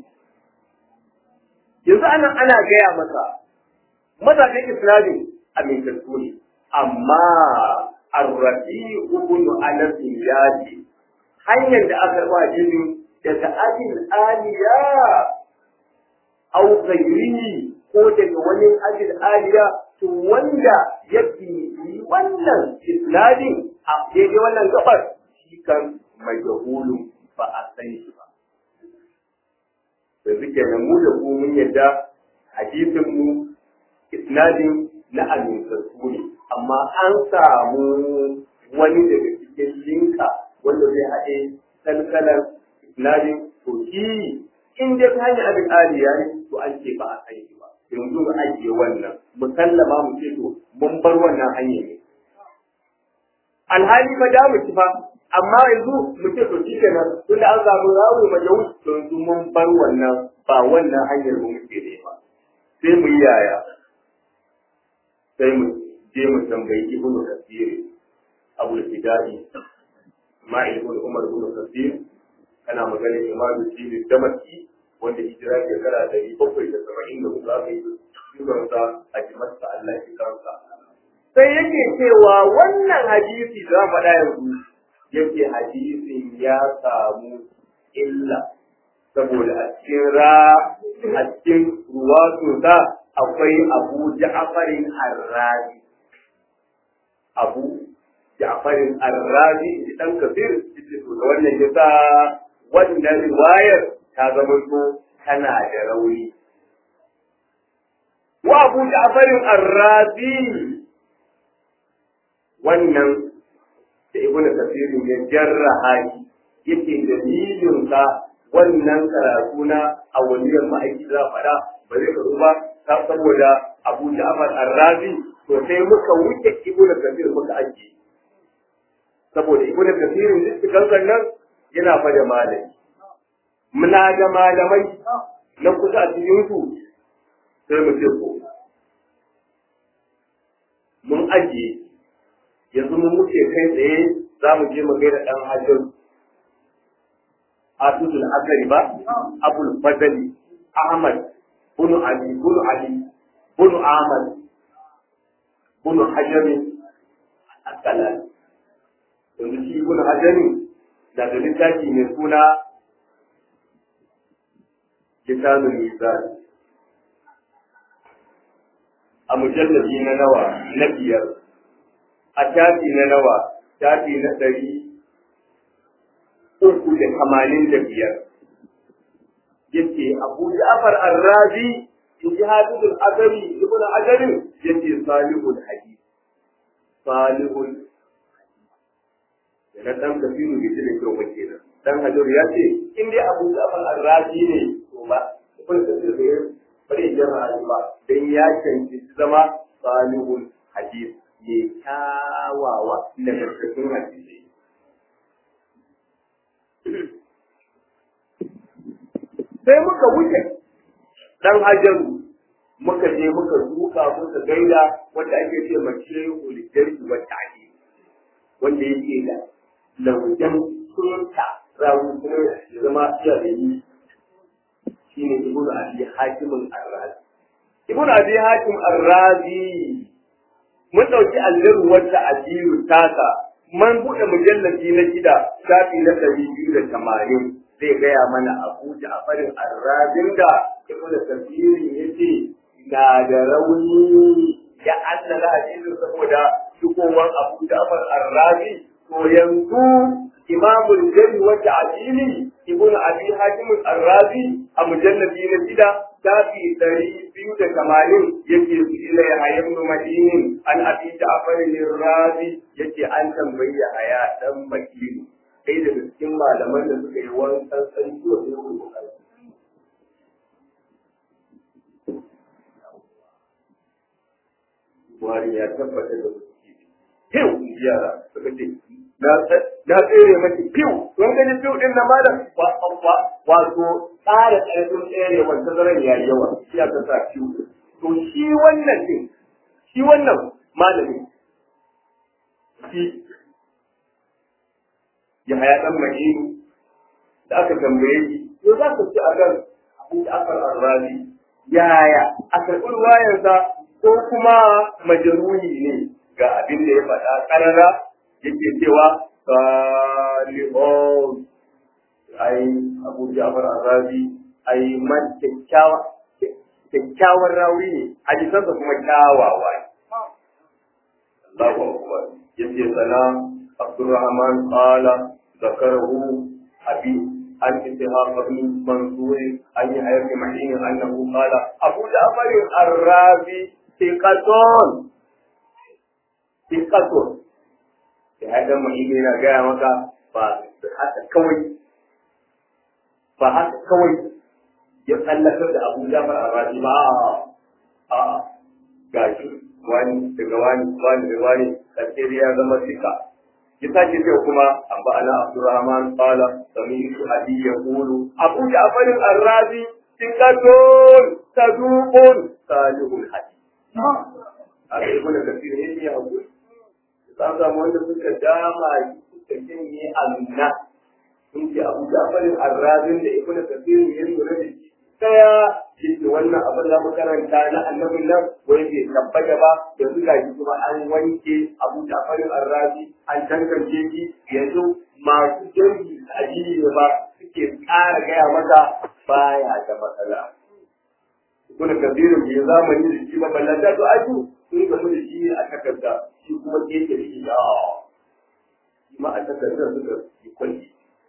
yanzu ana ana gaya masa mazajen islamin amintattu ne amma arrafi ibn anas ya ce hanyar da aka ba jini daga abin aliya au ghairihi ko daga wani ajin aliya to wanda ya bibi wannan isnadin a daidai wannan gabar shi kan majahulun ba a san shi ba. Yanzu kenan mu da ku mun yadda hadisin mu isnadin na amintattu ne amma an samu wani daga cikin linka wanda zai haɗe kalkalar isnadin to shi in dai ta hanyar abin aliya ne to an ce ba a san shi ba. yanzu mu ajiye wannan mu sallama mu ce to mun bar wannan hanyar ne alhali fa da mu ci fa amma yanzu mu ce to shi kenan tun da an samu rawu ma yau to yanzu mun bar wannan ba wannan hanyar mu muke ne ba sai mu yi yaya sai mu je mu tambayi ibnu kasir abu al-fidai ma'il ibn umar ibn kasir kana magana imamu sirri damaki wanda hijira shekara ɗari bakwai da saba'in da hudu aka yi shugabansa a jimarsa Allah shi kansa. Sai yake cewa wannan hadisi za mu faɗa yanzu yake hadisin ya samu illa saboda a cikin ra a cikin ruwatu sa akwai Abu Ja'farin Arrazi. Abu Ja'farin Arrazi dan kafir yace to da wannan yasa wannan riwayar ta zama to tana da rauni. Wa Abu Ja'farin Arrazi wannan da Ibn Kathir ya jarraha shi yake dalilin sa wannan karatu na awaliyar ma'aiki za faɗa ba zai karu ba ta saboda Abu Ja'far Arrazi to sai muka wuce Ibn Kathir muka ajiye. Saboda Ibn Kathir duk nan yana fa da malami. muna da malamai na kusa a cikin su sai mu ce ko mun ajiye yanzu mun wuce kai tsaye za mu je mu gaida dan hajjar Abdul Akari ba Abul Fadali Ahmad bunu Ali bunu Ali bunu Ahmad bunu Hajjami Akalani yanzu shi bunu Hajjami da da littafi mai suna kitabul mizan a mujallabi na nawa na biyar a shafi na nawa shafi na ɗari uku da tamanin da biyar yace abu ja'far arrazi in ji hafizul azari ibn ajarin yace salihul hadith salihul da na dan kafiru bai da kyau ba kenan dan hajar ya ce in dai abu ja'far arrazi ne to ba ibn kasir bai bare jama'a ba dan ya cancanci zama salihul hadith mai kyawawa da karkashin hadisi sai muka wuce dan hajaru muka je muka duka muka gaida wanda ake ce mace ulijarki wata ake wanda yake da laujan sunta rawu kuma ya zama iya da yi shi ne ibn abi hakimin arrazi ibn abi hakim arrazi mun ɗauki allir wata ajiyu taka man buɗe mujallabi na shida shafi na ɗari biyu da tamanin zai gaya mana abuja a farin arrazin da ibn tafsirin ya ce na da rauni ya annala hadisin saboda shigowar abu ja'far arrazi to yanzu imamul jari wata adili ibn abi hakim arrazi a mujallabi na shida shafi ɗari biyu da tamanin yake su ila ya hayan madinin an abi ja'far arrazi yake an tambayi ya haya dan makini kai daga cikin malaman da suka yi wancan sarki wa yau Buhari ya tabbatar da fiw yara suka ce na tsere maki fiw don gani fiw din na malam wato tsara ƙarfin tsere wanda zaren ya yi yawa shi ya sa fiw to shi wannan din shi wannan malamin shi ya haya dan mahinu da aka tambaye shi to za ka ci a kan abu da aka arrazi yaya a karɓi ruwayarsa ko kuma majaruhi ne ga abin da ya faɗa ƙarara yake cewa salihun ai abu jafar arrazi ai man kyakkyawa kyakkyawan rawi ne hadisansa kuma kyawawa ne Allahu akbar yace sana Abdurrahman qala zakarahu abi عن إسحاق بن منصور أن يحيى بن معين أنه قال أبو جعفر الرازي ثقة ثقة هذا معين هنا جاء مكة فحتى كوي فحتى كوي يتألف أبو جعفر الرازي ما آه gashi wani daga wani wani daga wani ƙarshe ya zama sika ya sake cewa kuma an ba ana Abdurrahman qala sami'tu abi yaqulu Abu Ja'far al-Razi thiqatun saduqun salihul hadith a kai kuma kafir ne ya hakuri san samu wanda suka dama suka jinye amna sun ce Abu Ja'far al-Razi da Ibn Kathir ya lura da shi daya yake wannan abin da makaranta na annabin nan wai bai tabbata ba yanzu ga shi kuma an wanke Abu Ja'far al-Razi an tantance shi yanzu masu jirgi addini ne ba suke ƙara gaya maka baya da matsala. Kuna kabirin bai zamani da shi ba ballanta to aju sun gamu da shi a takarda shi kuma keke da shi da shi ma a takardar suka yi kwalli.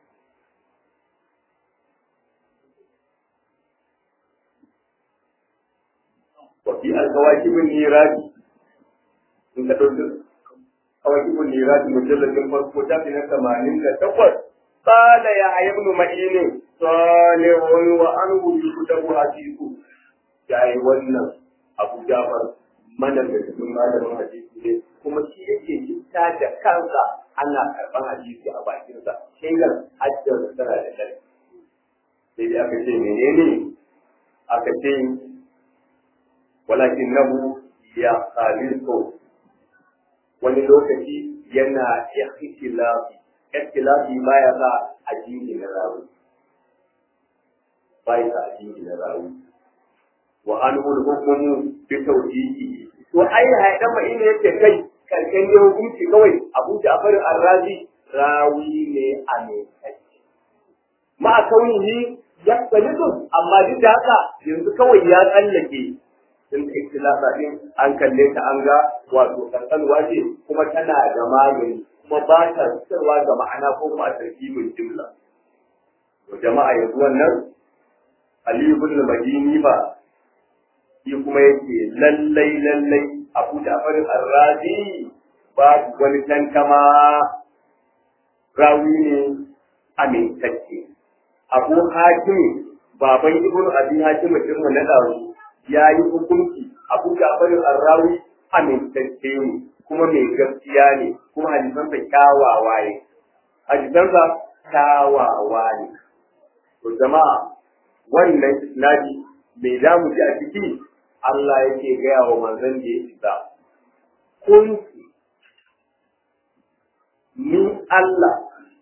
Wafi alkawakibin niradi in ka ɗauki kawakibin niradi mujalladin farko tafi na tamanin da takwas قال يا ابن معين صالح وأنه يكتب حديثه يا wannan Abu Jafar mana da cikin malamin hadisi ne kuma shi yake litta da kansa ana karɓar hadisi a bakinsa shaidar hajjar tana da kai sai dai aka ce menene aka ce walakin nahu ya khalisu wani lokaci yana ikhtilafi ikhtilafi baya sa addini na rawi baya sa addini na rawi wa anhu al-hukmu bi tawjihi to ai haidan ma ina yake kai karkan ne hukunci kawai Abu Ja'far ar-Razi rawi ne a ne ma kaunihi ya tsalidu amma duk da haka yanzu kawai ya tsallake in ikhtilafa din an kalle ta an ga wato kankanwa ce kuma tana da magani kuma ba ta fitarwa ga ma'ana ko kuma a tarkibin jimla. To jama'a yanzu wannan Ali ibn Madini ba shi kuma yake lallai lallai Abu Ja'far Ar-Razi babu wani tankama rawi ne amintacce. Abu Hakim baban Ibn Abi Hakim din mu na daru ya yi hukunci Abu Ja'far Ar-Rawi amintacce ne kuma mai gaskiya ne kuma hadisansa kyawawa ne hadisansa kyawawa ne to jama'a wannan isnadi mai zamu ji a ciki Allah yake gaya wa manzon da ya isa kuntu ni Allah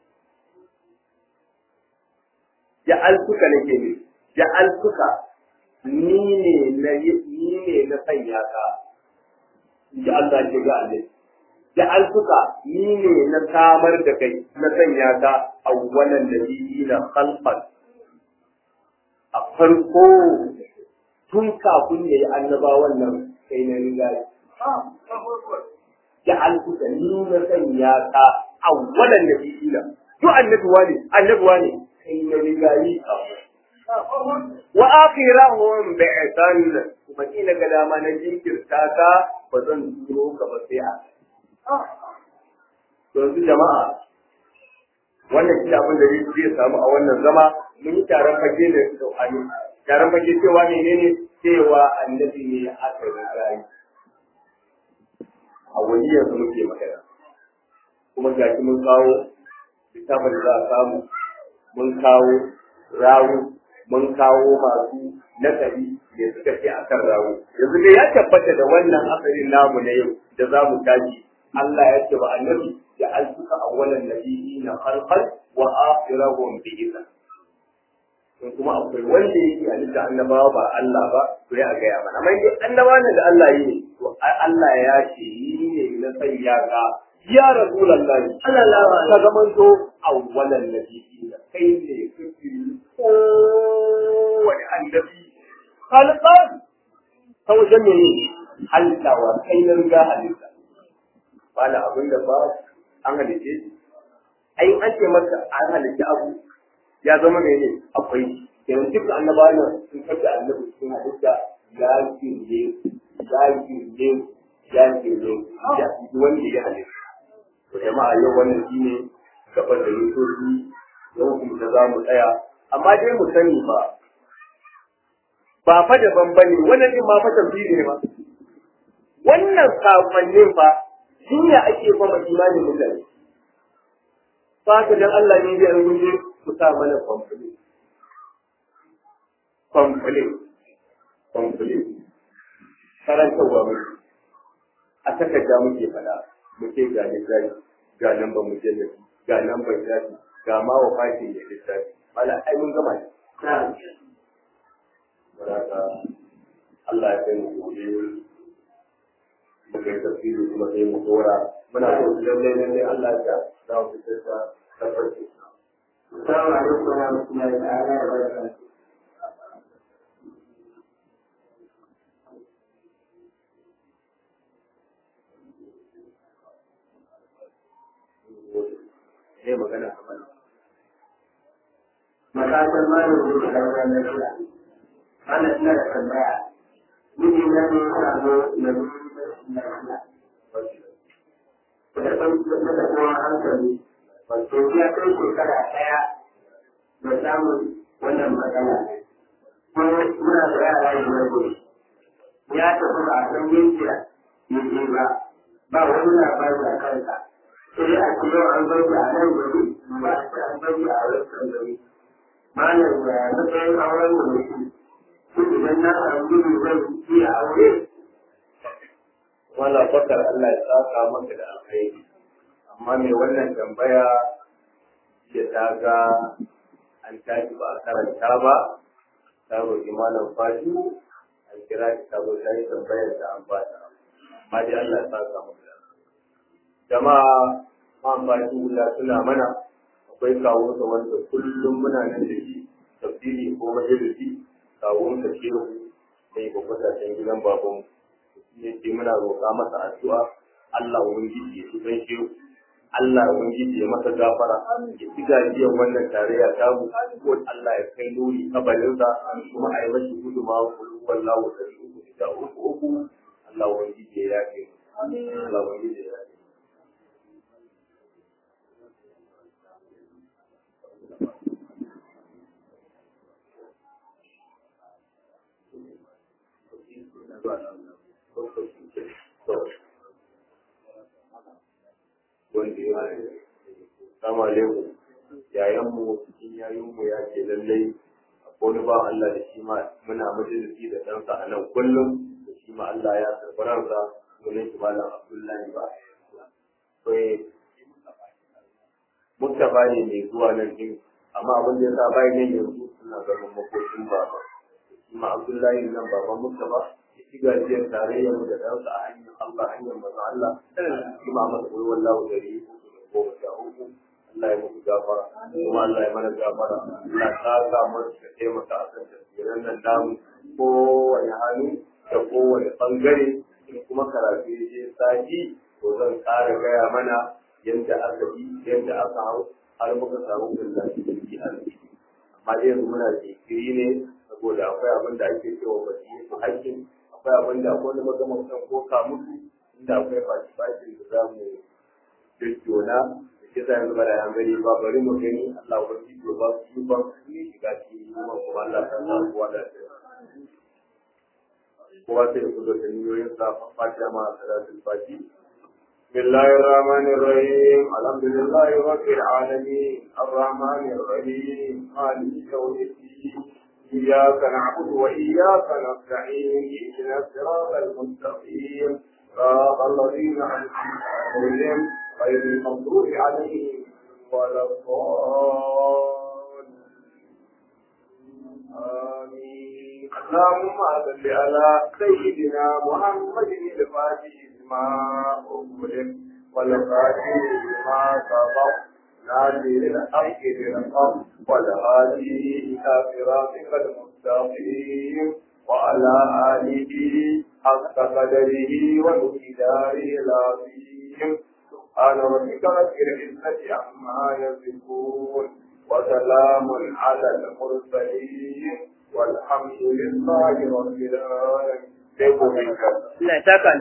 ja'altuka nake ne ja'altuka ni ne na ni ne na sanya ka ji Allah ya ga Allah ja'altuka ni ne na samar da kai na sanya ka awwalan nabiyina khalqan a farko tun kafin ya yi annabawan nan kai na riga ja'altuka ni na sanya ka awwalan nabiyina to annabuwa ne annabuwa ne kai na riga yi wa akhirahum bi'san kuma ina ga dama na jinkirta ka ba zan turo ka ba sai a yanzu jama'a wannan shi abin da zai samu a wannan zama mun yi taron fage da sauhani taron fage cewa menene cewa annabi ne aka riga yi a wani yanzu muke magana kuma ga mun kawo littafin da za a samu mun kawo rawu mun kawo masu nakari da suka ce akan rawu yanzu dai ya tabbata da wannan asalin namu na yau da za mu tashi Allah ya ce wa annabi ya alfuka awwalan nabiyina khalqan wa akhirahum bi idhn to kuma akwai wanda yake halitta annabawa ba Allah ba to ya gaya mana amma dai annabawa ne da Allah yi to Allah ya ce ni ne na sanya ka ya rasulullahi sallallahu alaihi wasallam ka to awwalan nabiyina kai ne kake ko wani annabi khalqan ta wajen ne halittawa kai na riga halitta ba da abin da ba an halitte shi ai an ce maka an halitta abu ya zama mai ne akwai kenan duk annaba ne sun kace annabi sun halitta ya kirje ya kirje ya kirje ya wanda ya halitta to jama'a yau wannan shine gaban da yusofi yau kuma da za mu tsaya amma dai mu sani ba ba fa daban bane wannan din ma fa tafsiri ne ba wannan sakonnin fa shi ne ake kuma imanin mutane ba ka dan Allah ne zai rubuce ku sa mana complete complete complete karantarwa mu a takarda muke fada muke ga lissafi ga lambar mujallabi ga lambar shafi ga ma wafatin da lissafi mala ai mun gama ne Allah ya kai mu gobe muka yi tafsiri kuma sai mu dora muna so su lalle lalle Allah ya za mu fitar da tabbaci Assalamu alaikum wa rahmatullahi ta'ala wa barakatuh. sai magana kamar Matakan malam da ke daura na shida. Ana ina da tambaya. Miji na ne ya samu na na shida. Da ɗauki da kuma hankali. Wato ya kai shekara ɗaya da samun wannan matsala. Kuma muna da yara biyar ne. Ya tafi ba a san yanki da yake ba. Ba wani labari a kansa. Sai a ce yau an bari a nan gari, ba a ce an bari a wancan gari. malam da matsayin auren da mutum shi idan na samu gudu zan yi aure wala bakar Allah ya saka maka da alkhairi amma mai wannan tambaya ya ta ga an tashi ba a karanta ba ta roƙi malam fati an kira shi ta zo ta yi tambayar da an ba ta amma dai Allah ya saka maka da jama'a ma fati wula suna mana akwai kawo da wanda kullum muna nan da shi tafsiri ko majalisi kawo da shehu mai bakwata can gidan baban ne ce muna roƙa masa addu'a Allah ubangiji ya tuban shehu Allah ubangiji ya masa gafara ya ci gajiyar wannan tarayya ta mu ko Allah ya kai nuri kabarinsa kuma a yi mashi guduma wallahu da uku da uku uku Allah ubangiji ya yafe Allah ubangiji ya yafe wanda ya Assalamu alaikum yayan mu cikin yayin mu ya ce lallai akwai wani ba Allah da shi ma muna majalisi da ɗansa a nan kullum shi ma Allah ya karɓi ransa sunan shi malam Abdullahi ba sai Mustapha ne mai zuwa nan din amma abin da yasa bai nan yanzu suna gaban makokin baba shi ma Abdullahi nan baban Mustapha ya ci gajiyar tarayyar mu da ɗansa a hanyar Allah hanyar manzo Allah shi ma masa koyi wallahu dari goma sha uku Allah ya muku gafara kuma Allah ya mana gafara Allah ta sa mu ka taimaka a kan tafsirin nan namu kowane hannu da kowane bangare in kuma karatu ya je sati to zan ƙara gaya mana yadda aka yi yadda aka hau har muka samu gullan jirgi arziki amma dai yanzu muna jinkiri ne saboda akwai abin da ake cewa baki su hakkin akwai abin da akwai wani magana kan koka musu inda akwai fashi fashin da za mu jujjona da ke sa yanzu bada yanzu ba bari mu gani Allah wa ji ba su yi ba su yi shiga cikin kuma kuma Allah ta sa kowa da kowa sai ku da niyoyin sa fatiha ma salatul fatiha بسم الله الرحمن الرحيم الحمد لله رب العالمين الرحمن الرحيم مالك يوم الدين إياك نعبد وإياك نستعين اهدنا الصراط المستقيم صراط الذين أنعمت عليهم غير المغضوب عليهم ولا الضالين آمين اللهم صل على سيدنا محمد الفاتح ما أغلق والقاتل ما سبق نادر الحق بالحق والهادي إلى صراطك المستقيم وعلى آله حق قدره ومقداره العظيم سبحان ربك رب العزة عما يصفون وسلام على المرسلين والحمد لله رب العالمين. Allah ya saka